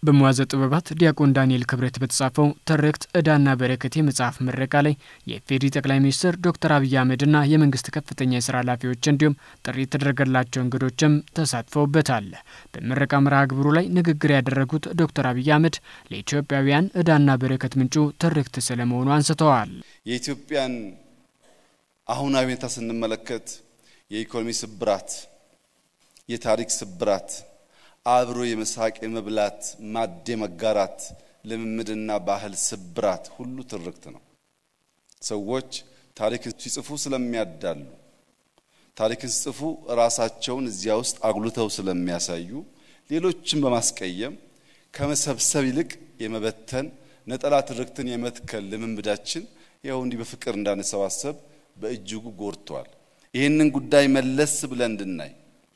በመዋዘ ጥበባት ዲያቆን ዳንኤል ክብረት በተጻፈው ትርክት ዕዳና በረከት የመጽሐፍ ምረቃ ላይ የኢፌዴሪ ጠቅላይ ሚኒስትር ዶክተር አብይ አህመድና የመንግስት ከፍተኛ የስራ ኃላፊዎች እንዲሁም ጥሪ የተደረገላቸው እንግዶችም ተሳትፈውበታል። በምረቃ መርሃ ግብሩ ላይ ንግግር ያደረጉት ዶክተር አብይ አህመድ ለኢትዮጵያውያን ዕዳና በረከት ምንጩ ትርክት ስለመሆኑ አንስተዋል። የኢትዮጵያን አሁናዊ ሁኔታ ስንመለከት የኢኮኖሚ ስብራት፣ የታሪክ ስብራት አብሮ የመሳቅ የመብላት ማድ መጋራት ልምምድና ባህል ስብራት ሁሉ ትርክት ነው። ሰዎች ታሪክን ሲጽፉ ስለሚያዳሉ፣ ታሪክን ሲጽፉ ራሳቸውን እዚያ ውስጥ አጉልተው ስለሚያሳዩ፣ ሌሎችን በማስቀየም ከመሰብሰብ ይልቅ የመበተን ነጠላ ትርክትን የመትከል ልምምዳችን ይኸው እንዲህ በፍቅር እንዳንሰባሰብ በእጅጉ ጎድቷል። ይህንን ጉዳይ መለስ ብለን እንድናይ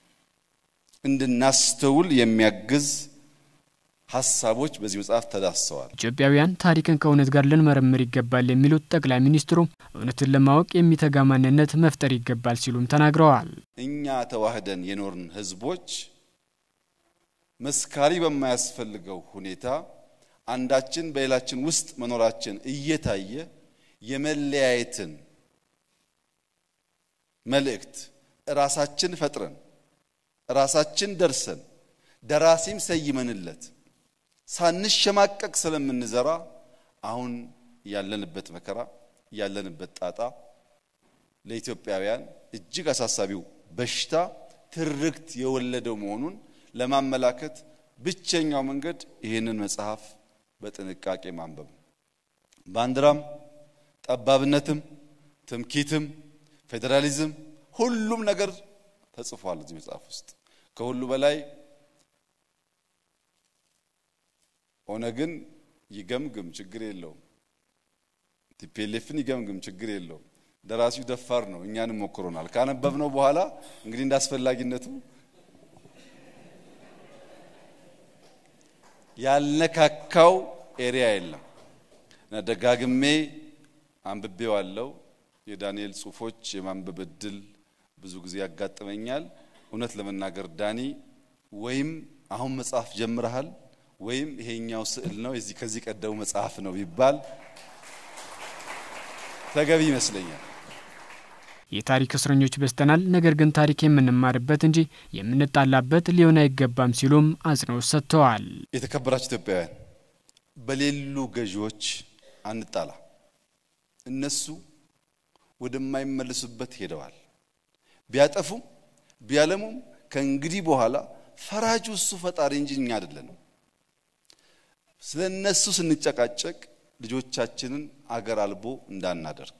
እንድናስተውል የሚያግዝ ሀሳቦች በዚህ መጽሐፍ ተዳስሰዋል። ኢትዮጵያውያን ታሪክን ከእውነት ጋር ልንመረምር ይገባል የሚሉት ጠቅላይ ሚኒስትሩ እውነትን ለማወቅ የሚተጋ ማንነት መፍጠር ይገባል ሲሉም ተናግረዋል። እኛ ተዋህደን የኖርን ሕዝቦች መስካሪ በማያስፈልገው ሁኔታ አንዳችን በሌላችን ውስጥ መኖራችን እየታየ የመለያየትን መልእክት ራሳችን ፈጥረን ራሳችን ደርሰን ደራሲም ሰይመንለት ሳንሸማቀቅ ስለምንዘራ አሁን ያለንበት መከራ ያለንበት ጣጣ ለኢትዮጵያውያን እጅግ አሳሳቢው በሽታ ትርክት የወለደው መሆኑን ለማመላከት ብቸኛው መንገድ ይህንን መጽሐፍ በጥንቃቄ ማንበብ ባንዲራም፣ ጠባብነትም፣ ትምኪትም፣ ፌዴራሊዝም ሁሉም ነገር ተጽፏል እዚህ መጽሐፍ ውስጥ። ከሁሉ በላይ ኦነግን ይገምግም ችግር የለውም፣ ቲፒኤልኤፍን ይገምግም ችግር የለውም። ደራሲው ደፋር ነው፣ እኛንም ሞክሮናል። ካነበብነው በኋላ እንግዲህ እንደ አስፈላጊነቱ ያልነካካው ኤሪያ የለም እና ደጋግሜ አንብቤዋለሁ። የዳንኤል ጽሑፎች የማንበብ እድል ብዙ ጊዜ ያጋጥመኛል። እውነት ለመናገር ዳኒ ወይም አሁን መጽሐፍ ጀምረሃል ወይም ይሄኛው ስዕል ነው የዚህ ከዚህ ቀደሙ መጽሐፍ ነው ቢባል ተገቢ ይመስለኛል። የታሪክ እስረኞች በዝተናል፣ ነገር ግን ታሪክ የምንማርበት እንጂ የምንጣላበት ሊሆን አይገባም ሲሉም አጽንኦት ሰጥተዋል። የተከበራችሁ ኢትዮጵያውያን፣ በሌሉ ገዢዎች አንጣላ። እነሱ ወደማይመለሱበት ሄደዋል። ቢያጠፉም ቢያለሙም ከእንግዲህ በኋላ ፈራጁ እሱ ፈጣሪ እንጂ እኛ አይደለንም። ስለ እነሱ ስንጨቃጨቅ ልጆቻችንን አገር አልቦ እንዳናደርግ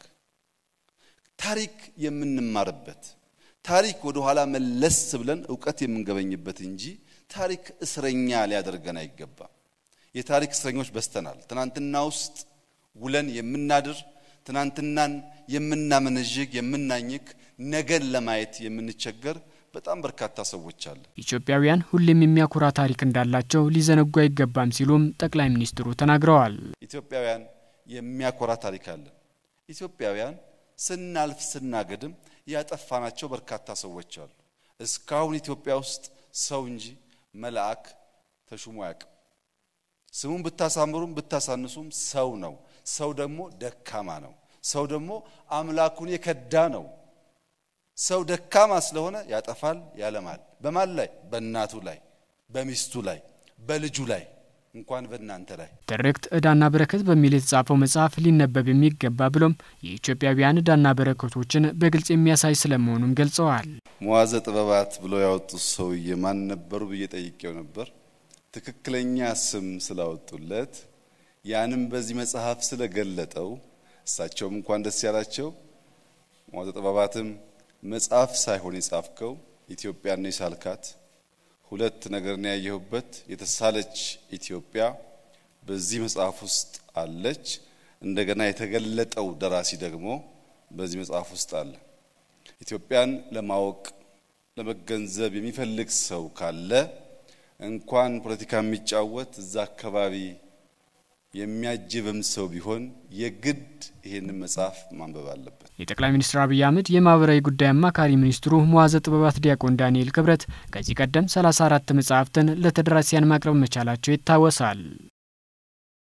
ታሪክ የምንማርበት ታሪክ ወደ ኋላ መለስ ብለን እውቀት የምንገበኝበት እንጂ ታሪክ እስረኛ ሊያደርገን አይገባም። የታሪክ እስረኞች በዝተናል። ትናንትና ውስጥ ውለን የምናድር ትናንትናን የምናመነዥግ የምናኝክ ነገን ለማየት የምንቸገር በጣም በርካታ ሰዎች አለ። ኢትዮጵያውያን ሁሌም የሚያኮራ ታሪክ እንዳላቸው ሊዘነጉ አይገባም ሲሉም ጠቅላይ ሚኒስትሩ ተናግረዋል። ኢትዮጵያውያን የሚያኮራ ታሪክ አለን። ኢትዮጵያውያን ስናልፍ ስናገድም ያጠፋናቸው በርካታ ሰዎች አሉ። እስካሁን ኢትዮጵያ ውስጥ ሰው እንጂ መልአክ ተሹሞ አያውቅም። ስሙን ብታሳምሩም ብታሳንሱም ሰው ነው። ሰው ደግሞ ደካማ ነው። ሰው ደግሞ አምላኩን የከዳ ነው። ሰው ደካማ ስለሆነ ያጠፋል፣ ያለማል። በማን ላይ? በእናቱ ላይ፣ በሚስቱ ላይ፣ በልጁ ላይ እንኳን በእናንተ ላይ። ትርክት ዕዳና በረከት በሚል የተጻፈው መጽሐፍ ሊነበብ የሚገባ ብሎም የኢትዮጵያውያን ዕዳና በረከቶችን በግልጽ የሚያሳይ ስለመሆኑም ገልጸዋል። መዋዘ ጥበባት ብሎ ያወጡት ሰውዬ ማን ነበሩ ብዬ ጠይቄው ነበር። ትክክለኛ ስም ስላወጡለት ያንም በዚህ መጽሐፍ ስለገለጠው እሳቸውም እንኳን ደስ ያላቸው። መዋዘ ጥበባትም መጽሐፍ ሳይሆን የጻፍከው ኢትዮጵያን ነው የሳልካት። ሁለት ነገር ነው ያየሁበት። የተሳለች ኢትዮጵያ በዚህ መጽሐፍ ውስጥ አለች። እንደገና የተገለጠው ደራሲ ደግሞ በዚህ መጽሐፍ ውስጥ አለ። ኢትዮጵያን ለማወቅ ለመገንዘብ የሚፈልግ ሰው ካለ እንኳን ፖለቲካ የሚጫወት እዛ አካባቢ የሚያጅብም ሰው ቢሆን የግድ ይህንን መጽሐፍ ማንበብ አለበት። የጠቅላይ ሚኒስትር አብይ አህመድ የማህበራዊ ጉዳይ አማካሪ ሚኒስትሩ መዋዘ ጥበባት ዲያቆን ዳንኤል ክብረት ከዚህ ቀደም 34 መጽሐፍትን ለተደራሲያን ማቅረብ መቻላቸው ይታወሳል።